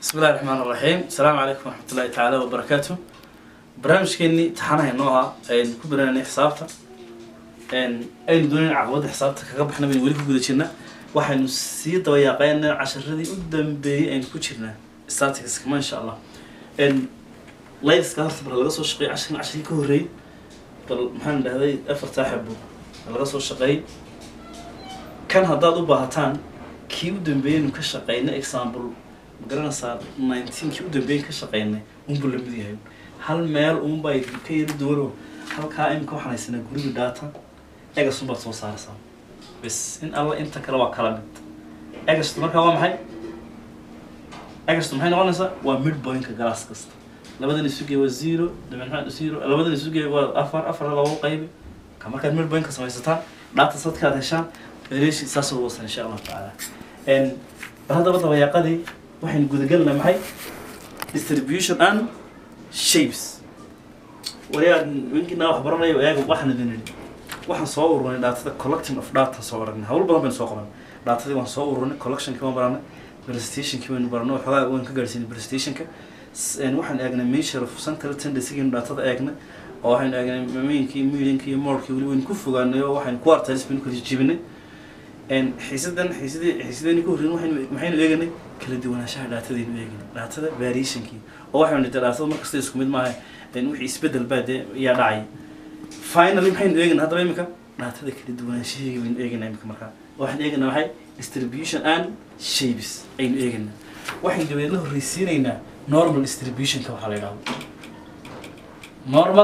bismi illahi raxmaan raxiim asalaamu calaykum waraxmat ullahi tacaala wabarakaatu barnaamijkeenii taxanaha inoo ah aynu ku baraanay xisaabta aynu doonayn caqabadda xisaabta kaga baxna baynu weli ku guda jirna waxaynu sii dabayaaqeynaa casharadii u dambeeyey aynu ku jirnaa staticskama insha allah laydiska horta bal laga soo shaqeeyay casharkan casharkii ka horreeyey bal maxaan dhahday afartaa xabo laga soo shaqeeyey kan haddaad u baahataan kii u dambeeyeynu ka shaqeynay example ma garanaysaa nineteenkii u dambeeyey ka shaqeynay unbuu lamid yahay hal meel unbaa ka yari duwano halkaa imika waxaan haysanaa guriga data egas unbaad soo saaraysaa bes in alla inta kale waa kala mid egastu markaa waa maxay egastu maxay noqonaysaa waa mid pointka galaas kasta labadan isugee waa zero dabeed maxaa zero labadan isugee waa afar afar lagu qaybi ka markaad mid pointka samaysataan data sadkaad heshaan relation saas ugu wasan insha allahu tacaala bal haddaba dabayaaqadii waxaynu gudagelnaa maxay distribution and shapes wariyaa winkina wax baranayo eega waxaan idin idhi waxaan soo ururinay daatada collecting of data soo aragnay hawl badan baynu soo qaban daatadii waan soo ururinay collectionkii waan baranay presentationkii baynu baranay waxoogaa waan ka gaarsiinay presentationka waxaan eegnay measure of central tendency-giinu daatada eegnay oo waxaynu eegnay mainkii medianki iyo modkii weli waynu ku fogaanay oo waxaynu quartiles baynu kala jijibinay xiisadan xiisadii xiisadeenii ka horreyn waxaynu maxaynu eeganay kala duwanaanshaha dhaatadaynu eeganay dhaatada variationkii oo waxaynu nidhi dhaatada markasta isku mid maaha wixii isbedel baa dee yaa dhacay finally maxaynu eeganay haddaba imika dhaatada kala duwanaanshaheegi baynu eeganaa imika markaa waxaan eeganaa maxay distribution and shapes aynu eeganaa waxaynu dabeedna horreysiinaynaa normal distributionka waxaa la yidhahdo normal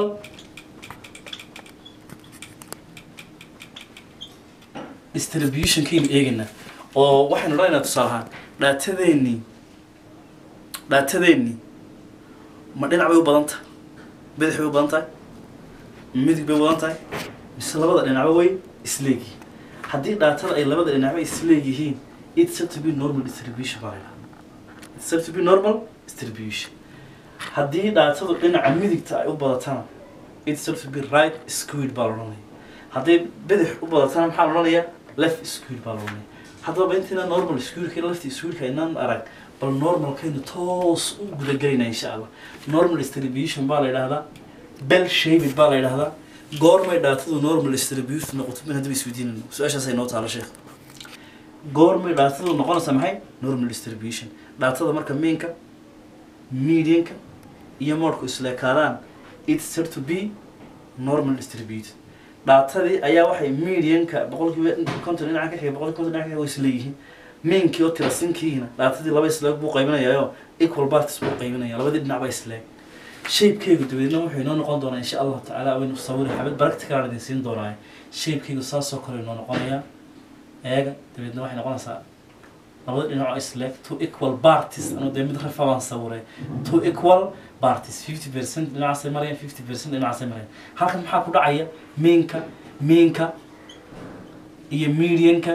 distributionkaynu eegaynaa oo waxaynu odhanaynaa tusaale ahaan dhaatadeennii dhaatadeennii ma dhinac bay u badan tahay bidix bay u badan tahay midig bay u badan tahay mise labada dhinacba way isleegyihiin haddii dhaatada ay labada dhinacba isleegyihiin it's said to be normal distribution baa la yidhahdaa it's said to be normal distribution haddii dhaatadu dhinaca midigta ay u badatana it's said to be right squid baa la odhanaya hadday bidix u badatana maxaa la odhanayaa left squid baa la odhanaya haddaba intiina normal squidka left squidka inaan arag bal normalkaynu toos u gudagelaynaa insha allah normal distribution baa la yidhahdaa bell shaped baa la yidhahdaa goormay dhaatadu normal distribution noqoto min haddaba isweydiinayno su-aashaas ay noo taalo sheekh goormay dhaatadu noqonaysaa maxay normal distribution dhaatada marka mainka medianka iyo moodhku isleekaadaan it's said to be normal distributed dhaatadii ayaa waxay medianka boqolkiiba konton dhinaca ka xiga boqolkiiba konton dhinaca ka xiga way isleeyihiin mainkii oo tirasinkiina dhaatadii laba isleeg buu qaybinayaa oo equal parties buu qaybinaya labadii dhinac baa isleeg shaybkaygu dabeedna wuxuu inoo noqon doonaa insha allahu tacaala waynu sawiri xabad practical idin siin doonaa shaybkaygu saasoo kale inoo noqonayaa eega dabeedna waxay noqonaysaa labada dhinac oo isleeg two equal parties anuu dee mid rafa baan sawiray two equal parties fifty percent dhinacaasay marayaan fifty percent dhinacaasay marayaan halkan maxaa ku dhacaya mainka mainka iyo medianka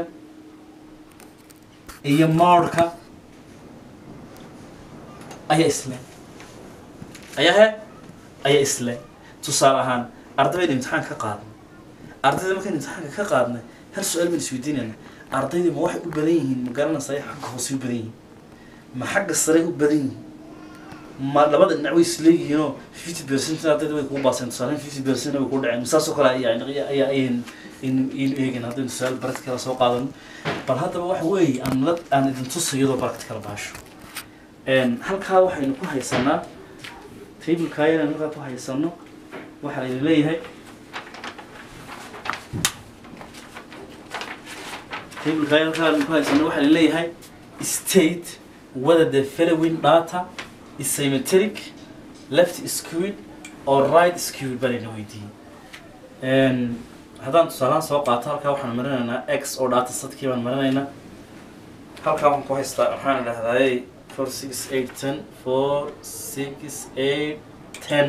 iyo moodhka ayaa isle ayaa he ayaa isle tusaale ahaan ardaybaynu imtixaan ka qaadnay ardayda markaynu imtixaanka ka qaadnay hal su-aal baynu isweydiinayna ardayda ma waxay u badan yihiin ma garanaysaa xagga hoose u badan yihiin ma xagga sare u badan yihiin ma labada dhinac way isleeyihiinoo fifty percent ardayda way kugu baaseen tusaale fifty percent way ku dhaceen saasoo kale yani ayaa ayaynu inu eegin haddaynu su-aal practical soo qaadano bal haddaba waxa weeye aan la aan idin tusa iyadoo practical baasho halkaa waxaynu ku haysanaa tableka ayaan halkaa ku haysano waxaa idin leeyahay tableka ayaan halkaa ku haysano waxaa idin leeyahay state whether the following data is symmetric left skewed or right skewed baa layna weydiiyey haddaan tusaalahaan soo qaato halkaa waxaan marinaynaa x oo data sadkii baan marinaynaa halkaa waxaan ku haystaa waxaan idhahdaay four six eight ten four six eight ten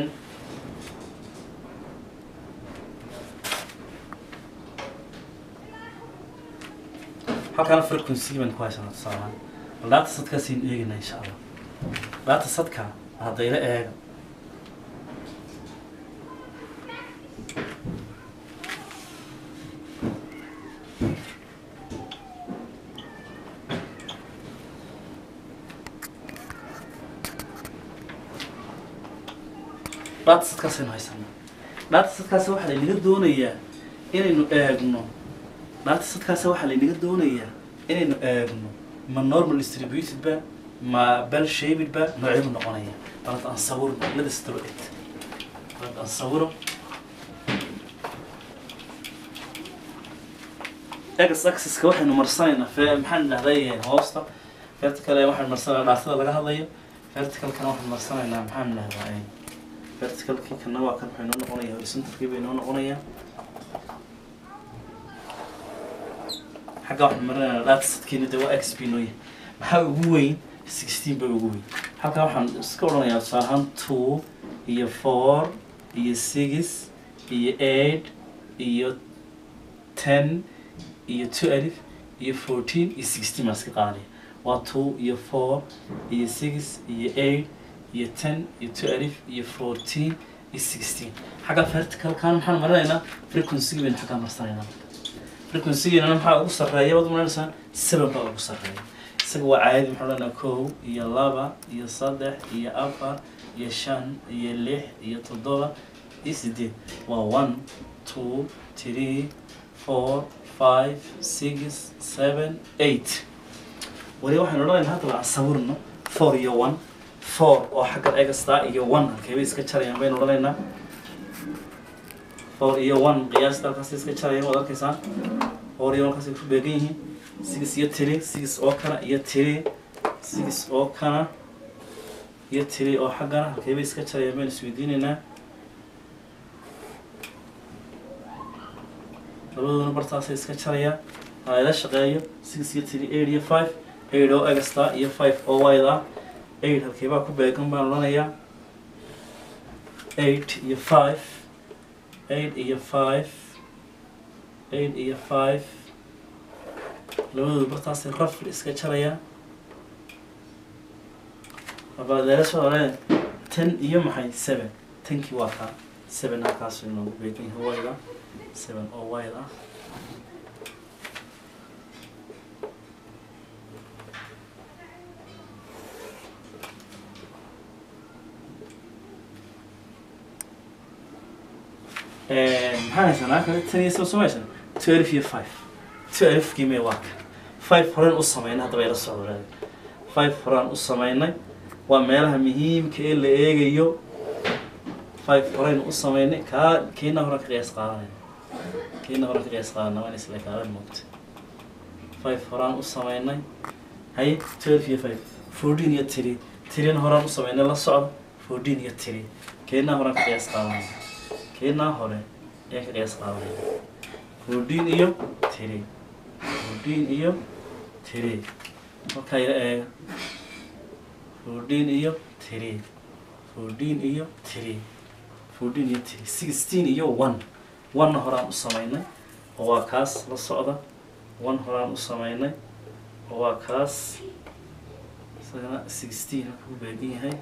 halkaana frequency baan ku haysanaa tusaalahaan bal data sadkaasaynu eegaynaa insha allah data sadka haddayla eega data setkaasaynu haysanaa data setkaasi waxaa laynaga doonayaa inaynu eegno data setkaasi waxaa laynaga doonayaa inaynu eegno ma normal distributed ba ma bell shaped ba nooceebu noqonaya balad aan sawirno let's draw it balad aan sawiro x axiska waxaynu marsanaynaa fe maxaan dhahday hoosta vertical waxaynu marsanaynaa dhaatada laga hadlayo verticalkana waxaynu marsanaynaa maxaan dhahdaa verticalkii kana waa kan waxay noo noqonaya horizontalkii bay noo noqonayaa xagga waxaan marinaynaa datasetkiina de waa x b nooya maxaa ugu weyn sixteen bay ugu weyn halkaa waxaan iska odhanayaa tusaale ahaan two iyo four iyo six iyo eight iyo ten iyo two alif iyo fourteen iyo sixteen baan iska qaadanaya waa two iyo four iyo six iyo eight iyo ten iyo two alif iyo fourteen iyo sixteen xagga verticalkan maxaan marinaynaa frequency baynu xaggaa marsanaynaa frequency-giina maxaa ugu sarreeya waad maranaysaa seven baa ugu sarreeya isaga waa caadi maxaa odhanaa kow iyo laba iyo saddex iyo afar iyo shan iyo lix iyo toddoba iyo sideed waa one two three four five six seven eight wali waxaynu odhanaynaa hadda aan sawirno four iyo one four oo xagga egastaa iyo one halkeeba iska jarayaan baynu odhanaynaa four iyo one qiyaasta halkaas iska jarayaan waad arkaysaa four iyo one halkaas ay ku beegan yihiin six iyo three six oo kana iyo three six oo kana iyo three oo xaggana halkeeba iska jarayaan baynu isweydiinaynaa labadooduna bartaasay iska jarayaan aa ila shaqeeyo six iyo three eight iyo five eight oo egastaa iyo five oo wide ah eight halkeebaa ku beegan baan odhanayaa eight iyo five eight iyo five eight iyo five labadooda bartaasay rafli iska jarayaan abadeelasha hore ten iyo maxay seven tenkii waa kaa seven halkaasuu inoogu beegan yahay wide ah seven oo wide ah maxaan haysanaa kale tan iyo soo samaysan twelve iyo five twelve kiimee waa kan five horeen u samaynay hadda bay la socdo raadi five horaan u samaynay waa meelaha muhiimka ee la eegayo five horeen u samaynay kaa kiina horan ka qiyaas qaadanayna kiina horan ka qiyaas qaadana waa in isla kaadan moogta five horaan u samaynay haye twelve iyo five fourteen iyo three threena horaan u samaynay la socda fourteen iyo three kiina horan ka qiyaas qaadanayna kiinaa hore ayaan ka qiyaas qaadanaya fourteen iyo three fourteen iyo three markaa ila eega fourteen iyo three fourteen iyo three fourteen iyo three sixteen iyo one one horaan u samaynay oo waa kaas la socda one horaan u samaynay oo waa kaas isagana sixteen halka ku beegan yahay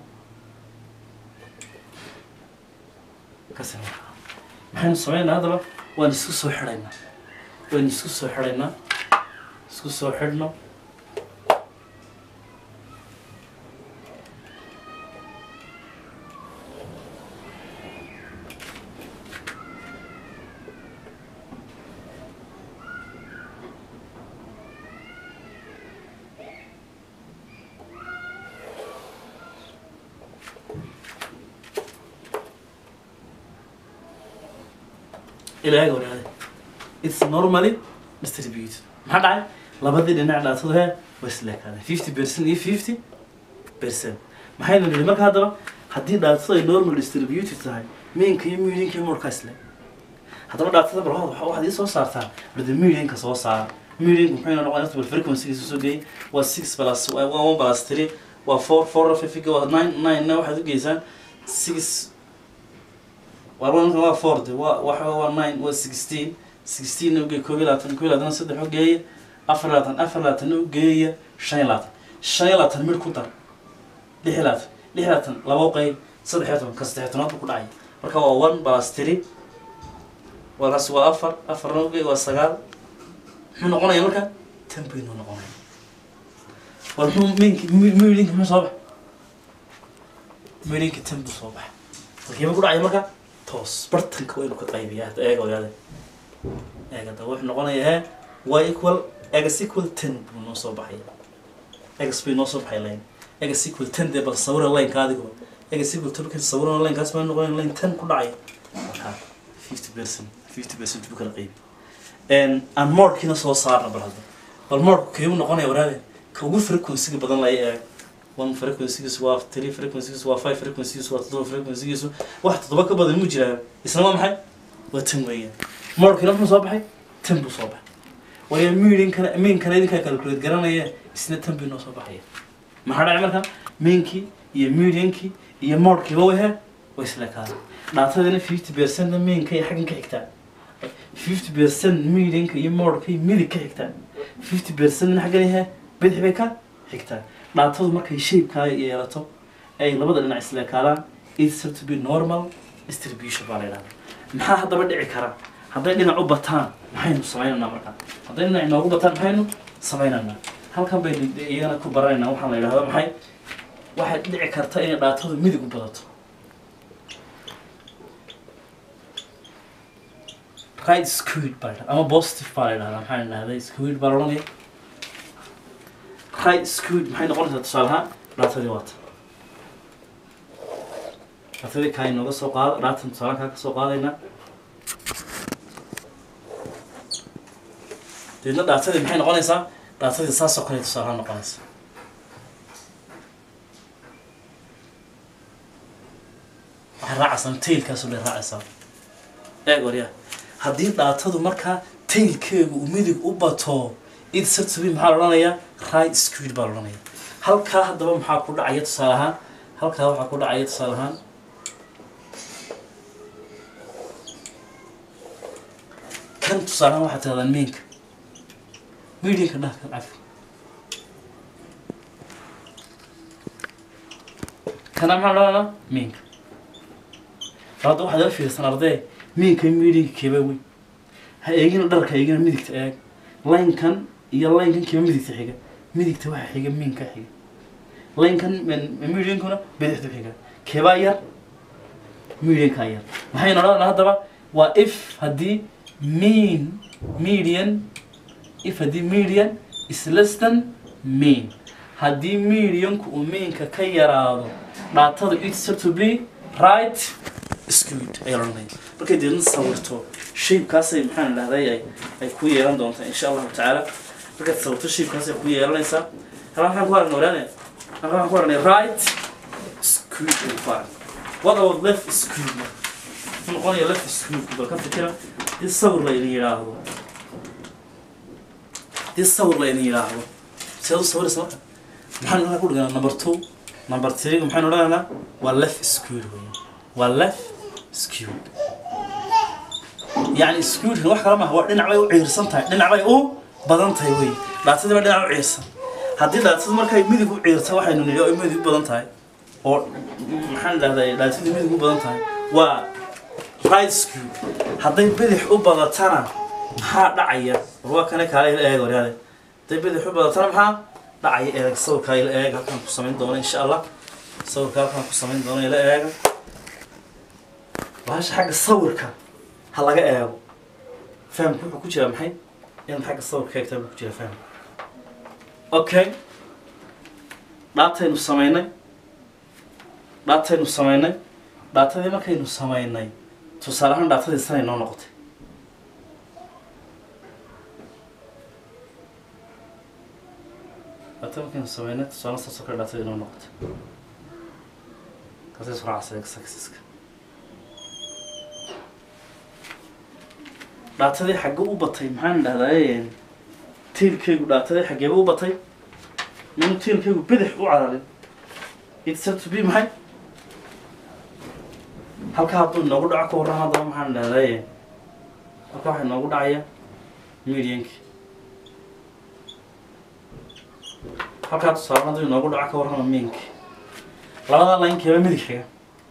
kasi maxaynu samaynaa haddaba waan isku soo xidhaynaa waan isku soo xidhaynaa isku soo xidhno ilaaga wanaade it's normally distributed maxaa dhacay labadii dhinac dhaatadu hee way isleekaadeen fifty percent iyo fifty percent maxaynu nidhi marka haddaba haddii dhaatadu ay normal distributed tahay miinka iyo medianka iyo murka isle haddaba dhaatada bal waxa- waxaad ii soo saartaa barda medianka soo saara medianka muxuu ina noqonaya bal frequencygiisa soo geeyay waa six plus waa one plus three waa four four fifiga waa nine nine waxaad u geysaan six warbanka waa four de waa waxa waa nine waa sixteen sixteen ugeey koob iyo labaatan koob iyo labaatan saddex ugeeya afar iyo labaatan afar iyo labaatan ugeeya shan iyo labaatan shan iyo labaatan mid ku dar lix iyo labaatan lix iyo labaatan laba uqeyb saddex iyo toban ka saddex iyo tonaad buu ku dhacay marka waa one plus three walaas waa afar afarna ugeey waa sagaal muxuu noqonaya marka tan baynuu noqonaya war muxuu minki midinka muxuu soo bax midinka tan buu soo baxa halkiiba ku dhacaya marka toos bartanka waa inuu ka qaybiyaa hada eega ogaade eega da wuxuu noqonayaa he y equal egas equal ten buu noo soo baxaya egas bay noo soo baxay line egas equal ten dee bal sawira lineka adigo egas equal ten markay sawirana linekaas baa noqonaya line ten ku dhacaya marka fifty percent fifty percent buu kala qaybi aan moorkiina soo saarna bal hadda bal moorku keebu noqonaya waraade ka ugu frequency badan lay eeg one frequencygiisu waa three frequencygiisu waa five frequencygiisu waa toddoba frequencygiisu wax toddoba ka badan mu jiraa isna waa maxay waa tan weeyaan moorkiina muxuu soo baxay tan buu soo baxay waayo miidinkana miinkana idinkaa calculate garanaya isna tan bii noo soo baxaya maxaa dhacay marka miinkii iyo mediankii iyo moorkiiba wahe way isla kaada dhaatadina fifty percent miinka iyo xaggan ka xigtaa fifty percent medianka iyo moorka iyo midig ka xigtaa fifty percent xaggan yahe bidix bay ka xigtaa dhaatadu markay shapekaa yeelato ay labada dhinac isleekaadaan it's to be normal distribution baa la yidhahdaa maxaa haddaba dhici kara hadday dhinac u bataan maxaynu samaynaynaa markaa hadday dhinac inoogu bataan maxaynu samaynaynaa halkan baynu iyagana ku baranaynaa waxaan la yidhahda maxay waxay dhici karta inay dhaatadu midig u badato right squid baa la yidhahdaa ama positive baa la yidhahdaa maxaa la yidhahdaa squid baa la odhanaya right squid maxay noqonaysaa tusaale ahaan dhaatadii waata dhaatadii kaa inooga soo qaada dhaatan tusaale kaa ka soo qaadaynaa deedna dhaatadii maxay noqonaysaa dhaatadii saasoo kale tusaale ahaan noqonaysa waxay raacaysaa tailkaasoo dhan raacaysaa eeg waryaa haddii dhaatadu markaa tailkeegu uu midig u bato id sartubi maxaa la odhanayaa right squid baa la odhanaya halkaa haddaba maxaa ku dhacaya tusaale ahaan halkaa waxaa ku dhacaya tusaale ahaan kan tusaale ahaan waxaa tirahdaan miinka medianka dhah kan cafi kana maxaa la odhanaa miinka hadda waxaad ila fiirsan ardee miinka iyo medianka keebaa weyn ha eegina dharka eegina midigta eeg laynkan iyo laynkan kiiba midigta xiga midigta waxa xiga miinka xiga laynkan mediankuna bidixdu xiga keebaa yar mediankaa yar maxaynu odhanaa haddaba waa if haddii mean median if haddii median is less than mean haddii medianku uu meanka ka yaraado dhaatadu it's to be right squid ayaa la odhanaya markay deedna sawirto shaybkaasay maxaan dhahday ay ay ku yeelan doontaa insha allahu tacaala markaad sawirto shaybkaasay ku yeelanaysaa halkan waxaan ku aragnay waraane halkan waxaan ku aragnay right squid ay ku aragnay what about left squid muxuu noqonaya left squid bal ka fikira dii sawir la idin yidhaahdo dii sawir la idin yidhaahdo seed u sawiraysa marka maxaan halkaa ku dhiganaa number two number three maxaynu odhanaynaa waa left squid weeye waa left squid يعني سكوت wax kala ma waa dhinac bay u ciirsan tahay dhinac bay u badan tahay wey dhaatadii baa dhinac u ciirsan haddii dhaatadu markay midig u ciirta waxaynu nidhi ay midig u badan tahay oo maxaan dhahday dhaatadii midig u badan tahay waa right skew hadday bidix u badatana maxaa dhacaya war waa kane kaale ila eeg waryaade hadday bidix u badatana maxaa dhacaya eeg sawirkaa ila eeg halkaan ku samayn doono insha allah sawirka halkaan ku samayn doono ila eega bahasha xagga sawirka ha laga eego fahamku wuxuu ku jiraa maxay inaad xagga sawirka eegtaa buu ku jira fahamku okay dhaataynu samaynay dhaataynu samaynay dhaatadii markaynu samaynay tusaale ahaan dhaatadii sanay noo noqotay dhaata markaynu samaynay tusaale saasoo kale dhaatadii noo noqotay kaasay suraacsa exaxiska dhaatadii xagge u batay maxaan dhahdaa tiilkaygu dhaatadii xaggeeba u batay minu tiilkaygu bidix u cararin it's to be maxay halka hadduu inoogu dhaco ka warran haddaba maxaan dhahdaa halka waxaa inoogu dhacaya medianki halkaa tusaale hadduu inoogu dhaco ka warrama miinki labada laynkeeba midig xiga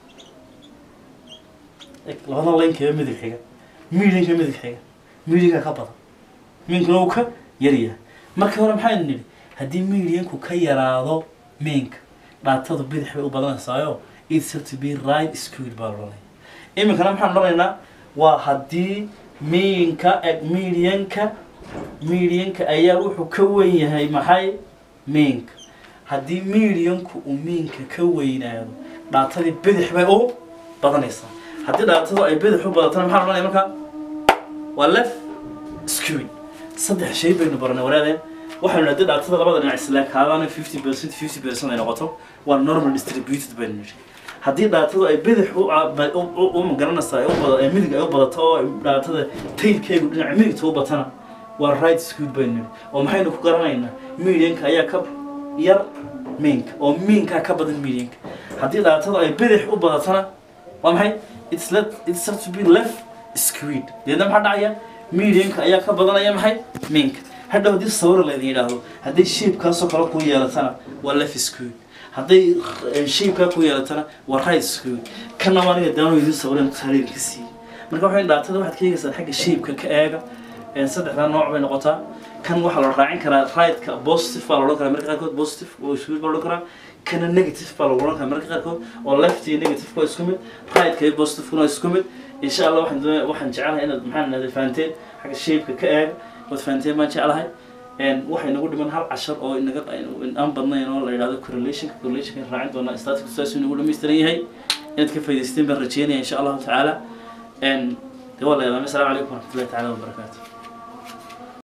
labada laynkeeba midig xiga miidanka midig xiga miidanka ka badan miinkuna uu ka yaryahay marka hore maxaynu nidhi haddii miidiyanku ka yaraado miinka dhaatadu bidix bay u badanaysaayo it's said to be right squid baa loodhanaya iminkana maxaan odhanaynaa waa haddii miinka medianka medianka ayaa wuxuu ka wen yahay maxay miinka haddii medianku uu miinka ka weynaado dhaatadii bidix bay u badanaysaa haddii dhaatadu ay bidix u badatana maxaa odhanaya markaa waa left skewy saddex shay baynu baranay waraadeen waxaynu haddii dhaatada labada dhinac islaakaadaan fifty percent fifty percent ay noqoto waa normal distributed baynu nidhi haddii dhaatadu ay bidix u u magaranaysaa ay u bada ee midig ay u badato oo dhaatada tailkeegu dhinaca midigta u batana waa right skew baynu nidhi oo maxaynu ku garanaynaa medianka ayaa ka yar miinka oo miinkaa ka badan medianka haddii dhaatada ay bidix u badatana waa maxay it's let it's said to be left squid deedna maxaa dhacaya medianka ayaa ka badanaya maxay miinka hadhow haddii sawir laydin yidhaahdo hadday shaibkaasoo kale ku yeelatana waa left squid hadday shaibkaa ku yeelatana waa right squid kana waa aniga daano idin sawiran taariir ka siiyey marka waxay dhaatada waxaad ka eegaysaa xagga shaibka ka eega saddexdaa nooc bay noqotaa kan waxaa la raacin karaa right-ka positive baa la odhan karaa marka qaarkood positive oo squid baa la odhan karaa kana negative baa lagu odhan karaa marka qaarkood oo left iyo negative waa isku mid right-ka iyo positive-kuna waa isku mid insha allah waxaan doonaya waxaan jecelahay inaad maxaan nahday fahanteen xagga shaibka ka eega waad fahanteen baan jeclahay waxay nagu dhiman hal cashar oo inaga aan badnayn oo la yidhahdo correlationka correlationka raacin doonaa static saas inagu dhammaystiran yahay inaad ka faa'idaysteen baan rajeynaya insha allahu tacaala de waa la yadaamay asalaamu calaykum waraxmatullahi tacaala wabarakaatu